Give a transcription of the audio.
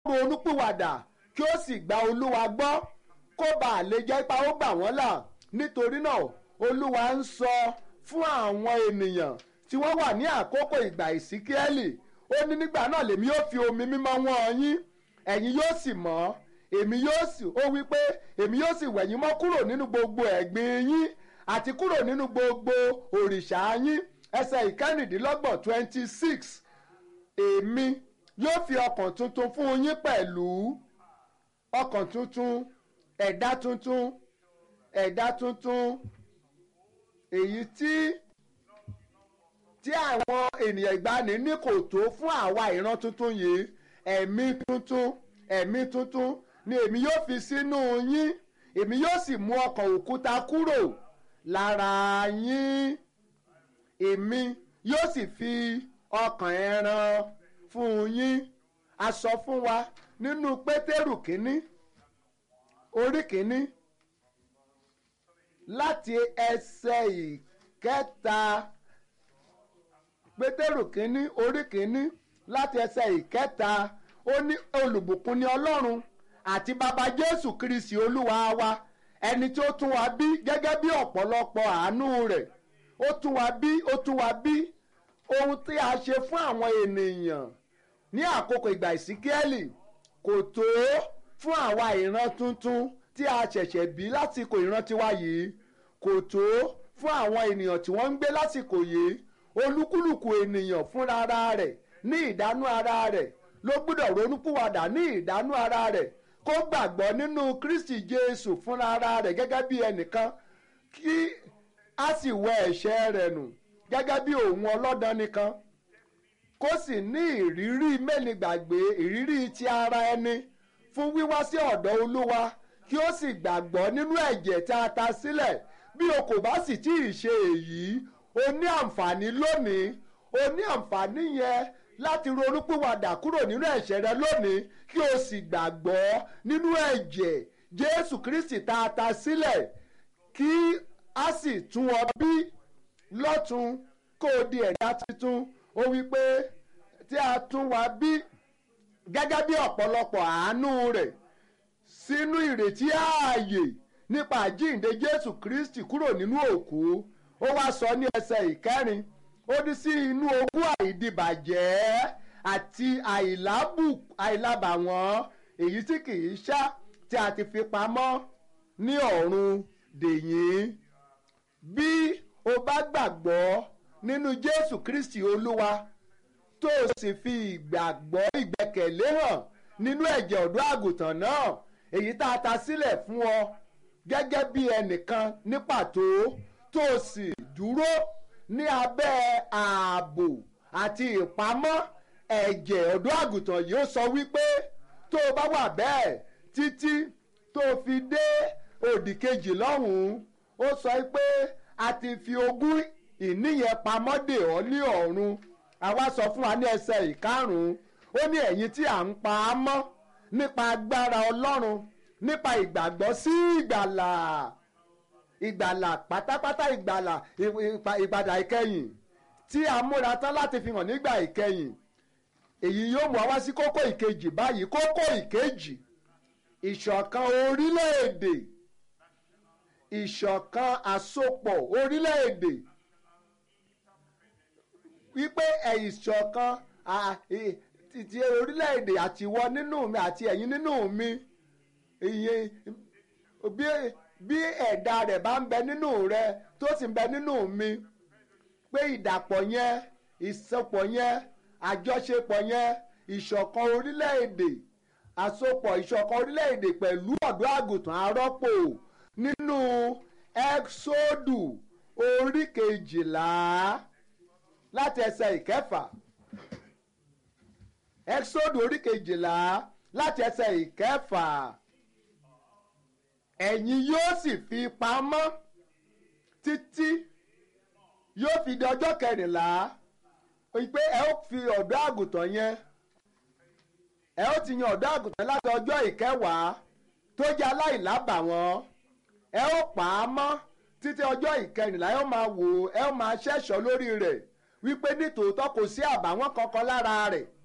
ronúpìwàdà kí ó sì gba olúwa gbọ́ kó bàa lè jẹ́ ipa ó gbà wọ́n là nítorí náà olúwa ń sọ fún àwọn ènìyàn tí wọ́n wà ní àkókò ìgbà ìsíkíẹ́lì ó ní nígbà náà lèmi yóò fi omi mímọ́ wọ́n yín ẹ̀yin yóò sì mọ́ èmi yóò sì ó wí pé èmi yóò sì wẹ̀ yín mọ́ kúrò nínú gbogbo ẹ̀gbin yín àti kúrò nínú gbogbo òrìṣà yín ẹsẹ̀ ìkẹrìndínlọ́gbọ̀n twenty six èmi yóò fi ọkàn tuntun fún yín pẹ̀lú ọkàn tuntun ẹ̀dá tuntun ẹ̀dá tuntun èyí tí tí àwọn ènìyàn ìgbani ní kò tó fún àwa ìran tuntun yìí ẹ̀mí tuntun ẹ̀mí tuntun ni èmi yóò fi sínú yín èmi yóò sì mú ọkàn òkúta kúrò lára yín èmi yóò sì fi ọkàn ẹran fún yín a sọ fún wa nínú pétérù kínní orí kínní láti ẹsẹ̀ ìkẹta pétérù kínní orí kínní láti ẹsẹ̀ ìkẹta ó ní olùbùkún ni ọlọ́run àti bàbá jésù kristi olúwa wa ẹni tí ó tún wa bí gẹ́gẹ́ bí ọ̀pọ̀lọpọ̀ àánú rẹ̀ ó tún wa bí ó tún wa bí ohun tí a ṣe fún àwọn ènìyàn ní àkókò ìgbà ìsíkíẹ́lì kò tó fún àwa ìran tuntun tí a ṣẹ̀ṣẹ̀ bí lásìkò ìran tiwa yìí kò tó fún àwọn ènìyàn tí wọ́n ń gbé lásìkò yìí olúkúlùkù ènìyàn fúnra ara rẹ̀ ní ìdánú ara rẹ̀ ló gbọ́dọ̀ ronúpìwàdà ní ìdánú ara rẹ̀ kó gbàgbọ́ nínú kristi jésù fúnra ara rẹ̀ gẹ́gẹ́ bí ẹnìkan kí a sì wẹ ẹ̀ṣẹ̀ rẹ̀ nù gẹ́gẹ́ bí òun ọlọ́dàn nìkan kó sì ní ìrírí mẹ́nigbàgbé ìrírí ti ara ẹni fún wíwá sí ọ̀dọ̀ olúwa kí ó sì gbàgbọ́ nínú ẹ̀jẹ̀ tí a ta sílẹ̀ bí o kò bá sì tí ì ṣe èyí o ní àǹfààní lónìí o ní àǹfààní yẹn láti ronúpìwàdà kúrò nínú ẹ̀ṣẹ̀ rẹ lónìí kí o sì gbàgbọ́ nínú ẹ̀jẹ̀ jésù kristi tá a ta sílẹ̀ kí a sì tún ọ bí lọ́tun kó o di ẹ̀dá tuntun ó wí pé tí a tún wa bí gẹ́gẹ́ bí ọ̀pọ̀lọpọ̀ àánú rẹ̀ sínú ìrètí ààyè nípa àjíǹde jésù kristi kúrò nínú òkú ó wá sọ ní ẹsẹ̀ ìkẹrin ó ní sí inú ogún àìdìbàjẹ́ àti àìlábàwọ́n èyí tí kì í ṣá tí a ti fi pamọ́ ní ọ̀run dèyìn bí o bá gbàgbọ́ nínú jésù kristi olúwa tó o sì fi ìgbàgbọ́ ìgbẹ́kẹ̀lé hàn nínú ẹ̀jẹ̀ ọ̀dọ́ àgùntàn náà èyí tá a ta sílẹ̀ fún ọ gẹ́gẹ́ bí ẹnìkan ní pàtó tó o sì dúró ní abẹ́ ààbò àti ìpamọ́ ẹ̀jẹ̀ ọ̀dọ́ àgùntàn yìí ó sọ wípé tó o bá wà bẹ́ẹ̀ títí tó o fi dé òdì kejì lọ́hùn-ún ó sọ pé a ti fi ogún ìníyẹn pamọ́ dè ọ́ ní ọ̀run àwa sọ fún wa ní ẹsẹ̀ ìkarùn-ún ó ní ẹ̀yin tí à ń pa á mọ́ nípa agbára ọlọ́run nípa ìgbàgbọ́ sí ìgbàlà ìgbàlà pátápátá ìgbàlà ìpadà ìkẹyìn tí a múra tán láti fi hàn nígbà ìkẹyìn èyí yóò mú wa sí kókó ìkejì báyìí kókó ìkejì ìṣọ̀kan orílẹ̀-èdè ìṣọ̀kan àsopọ̀ orílẹ̀-èdè wípé ìṣọ̀kan ti orílẹ̀-èdè àtiwọ́ nínú mi àti ẹ̀yin nínú mi ìyẹn bí bí ẹ̀dá rẹ̀ bá ń bẹ nínú rẹ tó sì ń bẹ nínú mi pé ìdàpọ̀ yẹn ìsopọ̀ yẹn àjọṣepọ̀ yẹn ìṣọ̀kan orílẹ̀-èdè àsopọ̀ ìṣọ̀kan orílẹ̀-èdè pẹ̀lú ọ̀dọ́ àgùntàn arọ́pò nínú ẹ́ksódù orí kejìlá láti ẹsẹ̀ ìkẹfà ẹ́ksódù orí kejìlá láti ẹsẹ̀ ìkẹfà ẹ̀yin yóò sì fi pamọ́ títí yóò fi di ọjọ́ kẹrìnlá pé ẹ ó fi ọ̀dọ́ àgùntàn yẹn ẹ ó ti yan ọ̀dọ́ àgùntàn láti ọjọ́ ìkẹwàá tó jẹ́ aláìlábàwọ́n ẹ ó pa á mọ́ títí ọjọ́ ìkẹrìnlá ẹ ó máa wò ó ẹ ó máa ṣẹ̀ṣọ́ lórí rẹ̀ wípé nítòótọ́ kò sí àbàwọ́n kankan lára rẹ̀